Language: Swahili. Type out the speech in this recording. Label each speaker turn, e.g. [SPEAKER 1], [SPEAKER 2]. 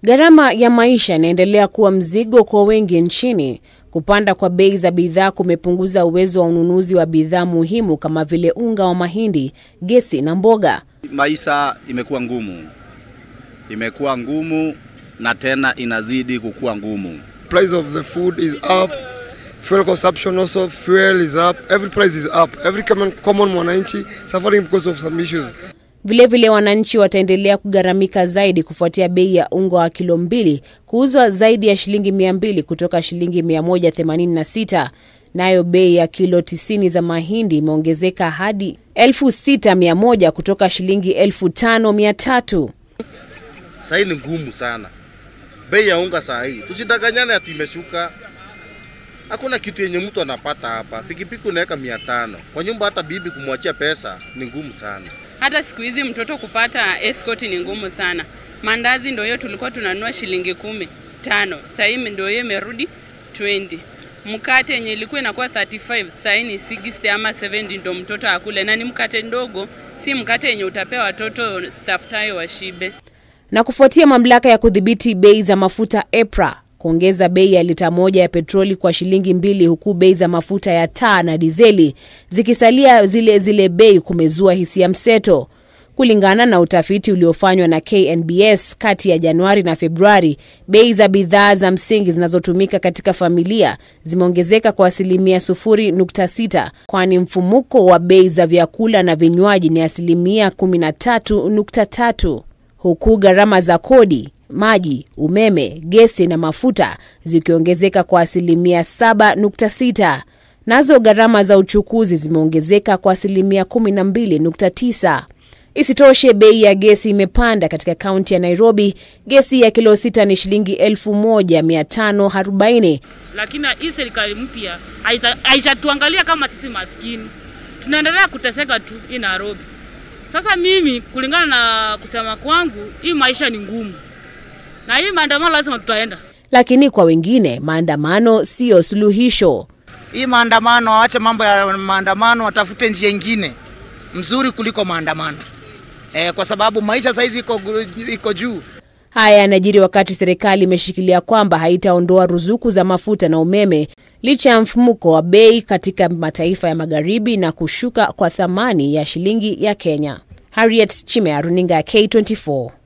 [SPEAKER 1] Gharama ya maisha inaendelea kuwa mzigo kwa wengi nchini. Kupanda kwa bei za bidhaa kumepunguza uwezo wa ununuzi wa bidhaa muhimu kama vile unga wa mahindi, gesi na mboga.
[SPEAKER 2] Maisha imekuwa ngumu, imekuwa ngumu na tena inazidi kukuwa ngumu.
[SPEAKER 3] Price of the food is up. Fuel consumption also, fuel is up. Every price is up. Every common, common mwananchi suffering because of some issues.
[SPEAKER 1] Vilevile, wananchi wataendelea kugharamika zaidi kufuatia bei ya unga wa kilo mbili kuuzwa zaidi ya shilingi mia mbili kutoka shilingi mia moja themanini na sita. Nayo bei ya kilo tisini za mahindi imeongezeka hadi elfu sita mia moja kutoka shilingi elfu tano mia tatu.
[SPEAKER 4] Saa hii ni ngumu sana, bei ya unga saa hii, tusidanganyane ati imeshuka. Hakuna kitu yenye mtu anapata hapa. Pikipiki unaweka mia tano kwa nyumba, hata bibi kumwachia pesa ni ngumu sana.
[SPEAKER 5] Hata siku hizi mtoto kupata escort ni ngumu sana. Mandazi ndio hiyo tulikuwa tunanunua shilingi kumi tano, sasa hivi ndio hiyo imerudi 20. Mkate yenye ilikuwa inakuwa 35 sasa ni 60 ama 70 ndio mtoto akule, na ni mkate ndogo, si mkate yenye utapea watoto staftahi washibe.
[SPEAKER 1] Na kufuatia mamlaka ya kudhibiti bei za mafuta EPRA kuongeza bei ya lita moja ya petroli kwa shilingi mbili huku bei za mafuta ya taa na dizeli zikisalia zile zile bei kumezua hisia mseto. Kulingana na utafiti uliofanywa na KNBS kati ya Januari na Februari, bei za bidhaa za msingi zinazotumika katika familia zimeongezeka kwa asilimia 0.6, kwani mfumuko wa bei za vyakula na vinywaji ni asilimia 13.3, huku gharama za kodi maji, umeme, gesi na mafuta zikiongezeka kwa asilimia 7.6. Nazo gharama za uchukuzi zimeongezeka kwa asilimia 12.9. Isitoshe, bei ya gesi imepanda katika kaunti ya Nairobi. Gesi ya kilo sita ni shilingi 1540
[SPEAKER 6] lakini hii serikali mpya haitatuangalia kama sisi maskini, tunaendelea kuteseka tu hii Nairobi. Sasa mimi kulingana na kusema kwangu, hii maisha ni ngumu na hii maandamano lazima tutaenda.
[SPEAKER 1] Lakini kwa wengine maandamano siyo suluhisho.
[SPEAKER 7] Hii maandamano, waache mambo ya maandamano, watafute njia ingine mzuri kuliko maandamano e, kwa sababu maisha saizi iko, iko juu.
[SPEAKER 1] Haya yanajiri wakati serikali imeshikilia kwamba haitaondoa ruzuku za mafuta na umeme licha ya mfumuko wa bei katika mataifa ya magharibi na kushuka kwa thamani ya shilingi ya Kenya. Harriet Chimea, runinga ya K24.